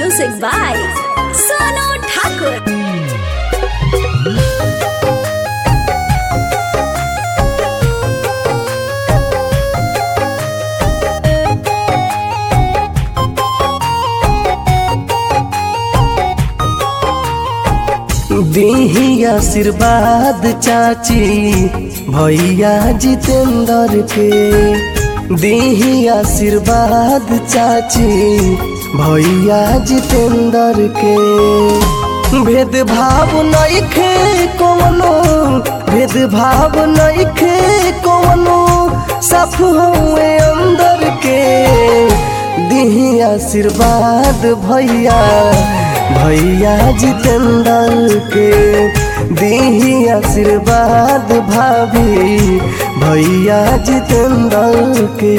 Music by Sonu Thakur. दीही आशीर्वाद चाची भैया जितेंद्र के दीही आशीर्वाद चाची भैया जितेंद्र के भेदभाव नइखे कोनो भेदभाव नइखे कोनो सब हुए अंदर के दीही आशीर्वाद भैया भैया जितेंद्र के दीही आशीर्वाद भाभी भैया जितेंद्र के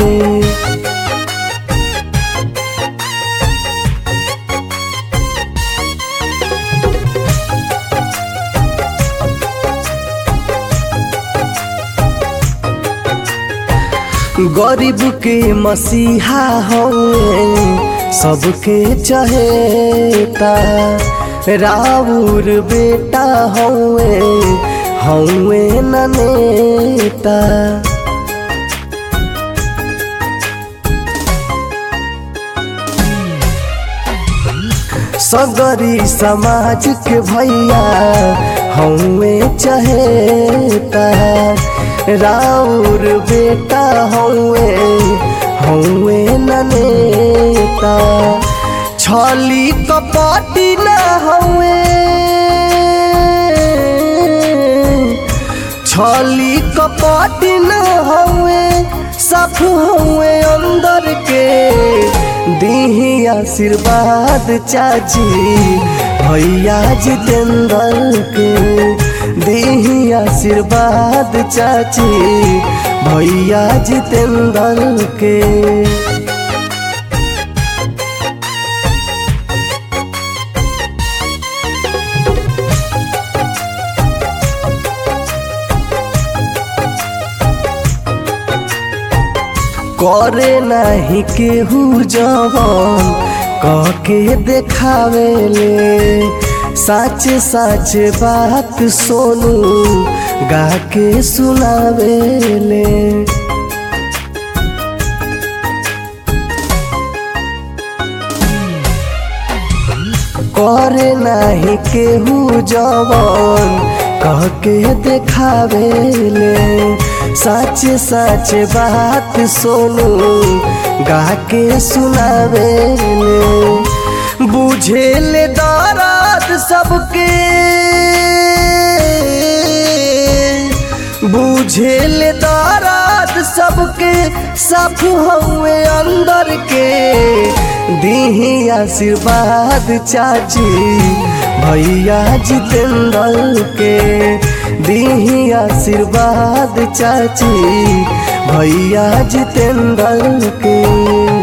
गरीब के मसीहा हवे सबके चहेता राउर बेटा हवे हवे न नेता सगरी समाज के भैया हमें चहेता राउर बेटा हवे हवे न नेता छली कपटी न हवे छली कपटी न हवे सब हवे अंदर के दीही आशीर्वाद चाची भैया जितेंद्र के दीही आशीर्वाद चाची भैया जितेंद्र के करे नाही केहू जवन कह के देखावेले सच सच बात सोनू गा के सुनावेले करे नाही केहू जवन कह के देखावेले सच सच बात सोनू गा के सुनावेले बुझेले दर्द सबके बुझेले दर्द सबके सब हुए अंदर के दीही आशीर्वाद चाची भैया जितेंद्र के दीही आशीर्वाद चाची भैया जितेंद्र के